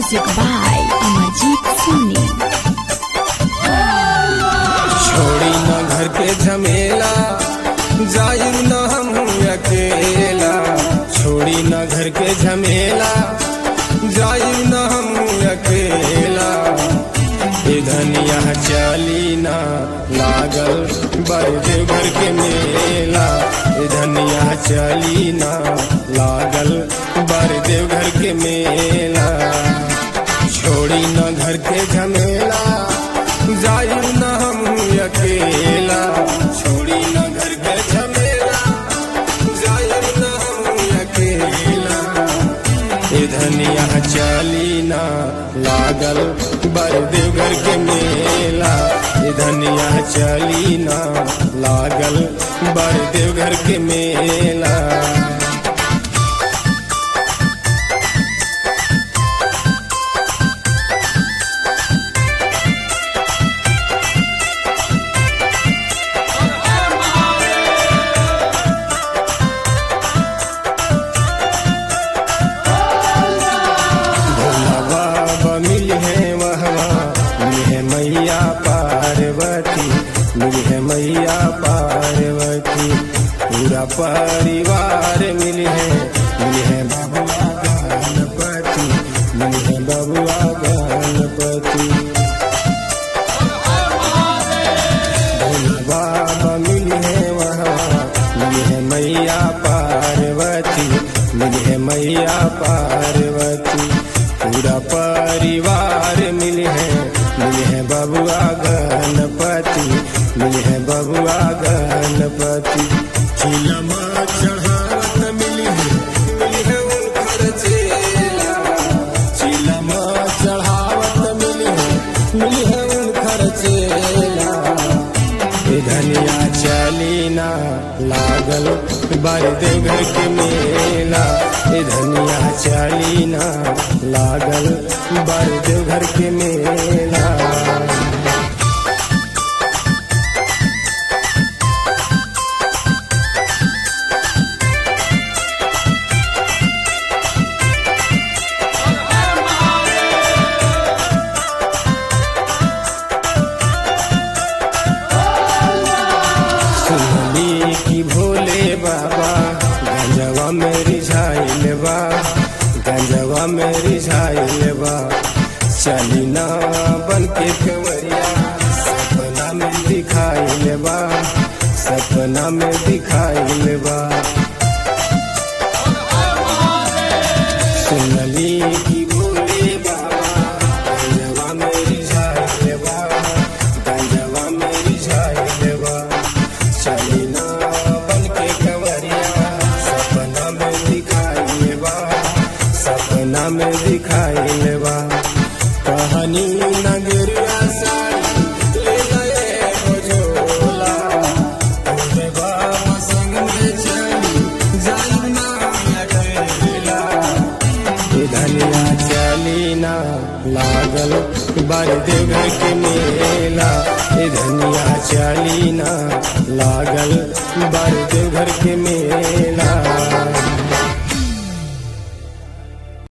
Music by Amarjeet Soni. छोड़ी न घर के झमेला जायू न हम अकेला छोड़ी न घर के झमेला जायू न हम अकेला ए धनिया चाली ना लागल बड़े घर के मेला ए धनिया चाली ना लागल बड़े घर के मेला छोड़ी न घर के झमेला जायू न हम अकेला छोड़ी न घर के झमेला जायू न हम अकेला ए धनिया चाली ना लागल बरदेव घर के मेला ए धनिया चाली ना लागल बरदेव घर के मेला भोला बाबा मिल है वहवा मिल है मैया पार्वती मिल है मैया पार्वती पूरा परिवार मिल है मिल है बबुआ गणपति मिल है बबुआ गणपति भोला बाबा मिल है वहाँ मिल है मैया पार्वती मिल है मैया पार्वती पूरा परिवार मिल है मिल है बबुआ गणपति मिल है बबुआ गणपति चिलमा चढ़ावत मिल है मिल है उनकर चेला चिलमा चढ़ावत मिल है मिल है उनकर चेला ए धनिया चलीना लागल बरदेव घर के मेला ए धनिया चलीना लागल बरदेव घर के मेला सुनली की भोले बाबा गंजवा में रिझाइल बा गंजवा में रिझाइल बा चली ना बन के कंवरिया सपना में दिखाइल बा सपना में दिखाइल बा सुनली की भोले बाबा गंजवा में रिझाइल बा गंजवा में रिझाइल बा चली ना बन के कंवरिया सपना में दिखाइल बा सपना में दिखाइल बा कहानी नगरिया सारी ले गए हो झोला तोरे बाबा संग में चली जाई ना अकेला ए धनिया चली ना लागल बरदेव घर के मेला ए धनिया चली ना लागल बरदेव घर के मेला